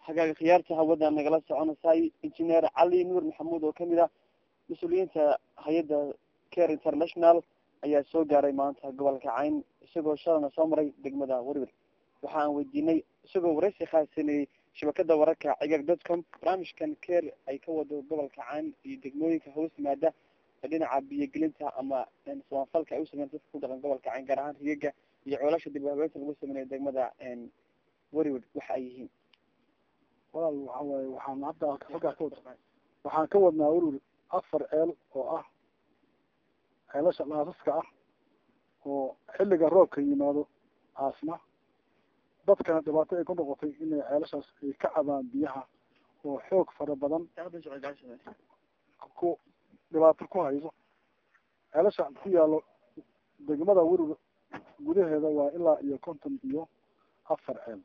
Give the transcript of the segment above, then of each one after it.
hagaaga khiyaarta hawada nagala soconaysay engineer cali nuur maxamuud oo kamid ah mas-uuliyiinta hay-adda care international ayaa soo gaaray maanta gobolka cayn isagoo shalana soo maray degmada werwer waxa aan weydiinay isagoo waraysi khaasaneeyey shabakada wararka cigaag dotcom barnaamijkan care ay ka wado gobolka cayn iyo degmooyinka hoos yimaada dhinaca biyogelinta ama samafalka ay usameyn dadka ku dhaqan gobolka cayn gaar ahaan rigaga iyo coolasha dib habeenta lagu sameynaya degmada werwer waxa ay yihiin walaal waxa waaye waxaan hadda xoggaa ka wada waxaan ka wadnaa werwer afar ceel oo ah ceelasha dhaasaska ah oo xilliga roobka yimaado aasna dadkana dhibaato ay ku noqotay inay ceelashaas ay ka cabaan biyaha oo xoog fara badan ku dhibaato ku hayso ceelasha ku yaalo degmada werwer gudaheeda waa ilaa iyo konton iyo afar ceel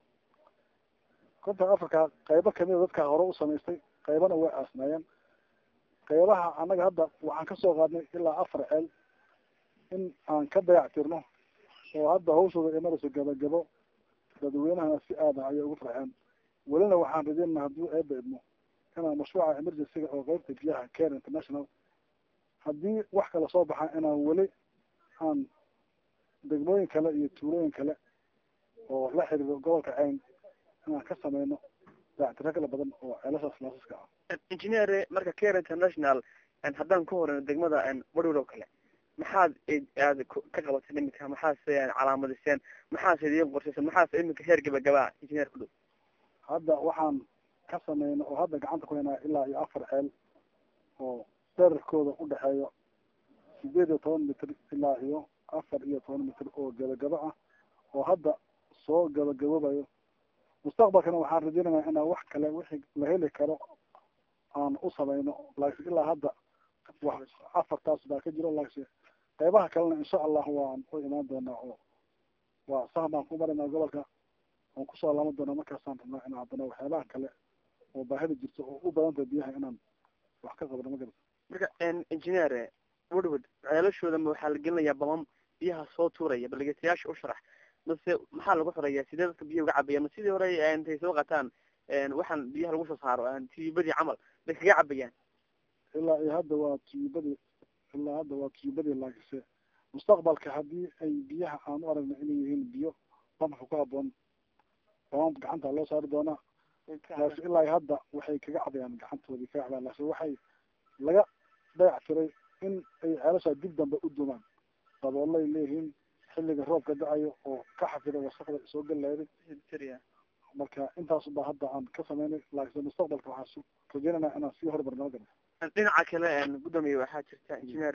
konton afarka qaybo kamida dadka hore u samaystay qaybana way aasnaayeen qaybaha annaga hadda waxaan kasoo qaadnay ilaa afar ceel in aan ka dayac tirno oo hadda hawshooda ay marayso gabagabo dadweynahana si aada ayay ugu farxeen welina waxaan rajeynana haddii eeba idmo inaan mashruuca emergencyga oo qeybta biyaha care international haddii wax kale soo baxaa inaan weli aan degmooyin kale iyo tuulooyin kale oo la xiriiro gobolka cayn inaan ka sameyno dayactiro kala badan oo ceelashaas laasaska ah engineer marka care international haddaan ka horeyno degmada werwer oo kale maxaad aad ka qabatay iminka maxaase calaamadiseen maxaase idiin qorshaysan maxaase iminka heer gabagabaa engineer ku dhow hadda waxaan ka sameyna oo hadda gacanta ku haynaa ilaa iyo afar ceel oo dherarkooda udhexeeyo sideed iyo toban mitr ilaa iyo afar iyo toban mitr oo gabagabo ah oo hadda soo gabagaboobayo mustaqbalkana waxaan rajeynayaa inaan wax kale wixii la heli karo aan u sameyno laakiin ilaa hadda wax afartaas baa ka jiro laakiin qaybaha kalena insha allah waan u imaan doonaa oo waa sahan baan ku marinaa gobolka waan kusoo laaban doonaa markaasaan rabnaa inaan haddana waxyaabaha kale oo baahida jirto oo u badanta biyaha inaan wax ka qabno ma garata marka engineer woodwood ceelashooda ma waxaa la gelinayaa bamam biyaha soo tuuraya balgetayaasha u sharax mase maxaa lagu xirayaa sidee dadka biyaha uga cabaya ma sidii hore intay soo qataan waxaan biyaha lagu soo saaro tiyubadii camal bay kaga cabayaan ilaa iyo hadda waa tiyubadii ilaa hadda waa tiyubadii laakiinse mustaqbalka haddii ay biyaha aan u aragna inay yihiin biyo bamka ku haboon bamam gacanta loo saari doonaa laakiin ilaa iyo hadda waxay kaga cabayaan gacantoodii kaga cabayaan laakiin waxay laga dayac tiray in ay ceelashaa dib dambe u dumaan daboolay leeyihiin xilliga roobka da-ayo oo ka xafida wasaqda soo gallaaday marka intaas baa hadda aan ka sameynay laakiinse mustaqbalka waxaan rajeynanaa inaan sii hormarnama garo dhinaca kale gudoomiye waxaa jirta engineer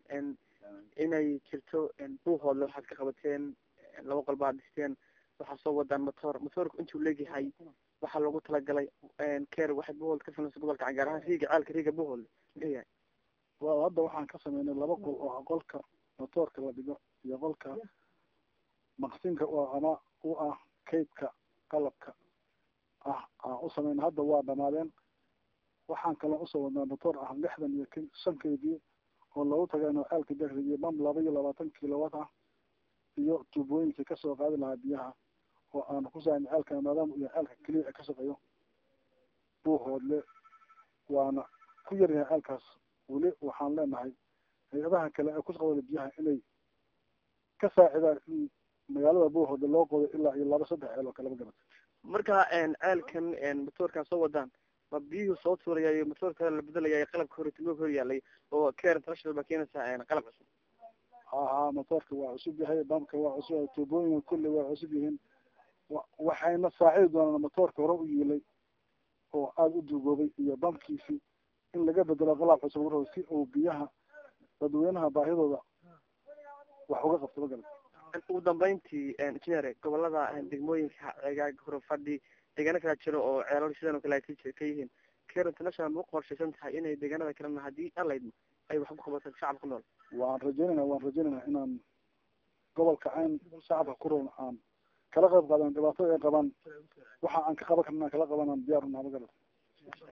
inay jirto buuhoodle waxaad ka qabateen laba qol baad dhisteen waxaa soo wadaan motor motorku intuu leegyahay waxaa loogu talagalay care waxaad buuhood ka samaysa gobolka can gaar ahaan riiga ceelka riiga buuhoodle muxuu yahay wa hadda waxaan ka sameynay laba qol oo qolka motoorka la dhigo iyo qolka maqsinka oo ama u ah kaydka qalabka ah aan u sameyna hadda waa dhamaadeen waxaan kaloo usoo wadnaa motor ah lixdan iyo k shan k d oo loogu tagayno ceelka dekrigiyo bam laba iyo labaatan kilowatt ah iyo tuubooyinkii kasoo qaadi lahaa biyaha oo aan ku saarna ceelka maadaama iyo ceelka keliya ka shaqeeyo buuhoodle waana ku yaryahay ceelkaas weli waxaan leenahay hay-adaha kale ee ku shaqawada biyaha inay ka saacidaan in magaalada buuhoodle loo qodo ilaa iyo laba saddex ceel oo kaleba garata marka ceelkan motoorkan soo wadaan ma biyuhu soo tuuraya iyo motoor kale la bedelaya qalabka horitimog hor yaalay oo care international baa keenaysaa qalab cusub ha motoorka waa cusub yahay bamka waa cusub yahay tuubooyinka kulli waa cusub yihiin waxayna saacidi doonaan motoorka hore u yiilay oo aada u duugoobay iyo bamkiisii in laga bedelo qalab cusub la rabo si uu biyaha dadweynaha baahidooda wax uga qabto ma garata ugu dambeyntii engineer gobolada degmooyinka cegaag horofadhi deegaano kala jiro oo ceelal sidan oo kale ay ka yihiin care international ma u qorshaysan tahay inay deegaanada kalena haddii alaydmo ay wax ku qabato shacabka ku nool waan rajeynayna waan rajeynayna inaan gobolka cayn shacabka ku roon aan kala qayb qaadan dhibaatada ay qabaan waxa aan ka qaban karna kala qabanaan diyaar unaa ma garata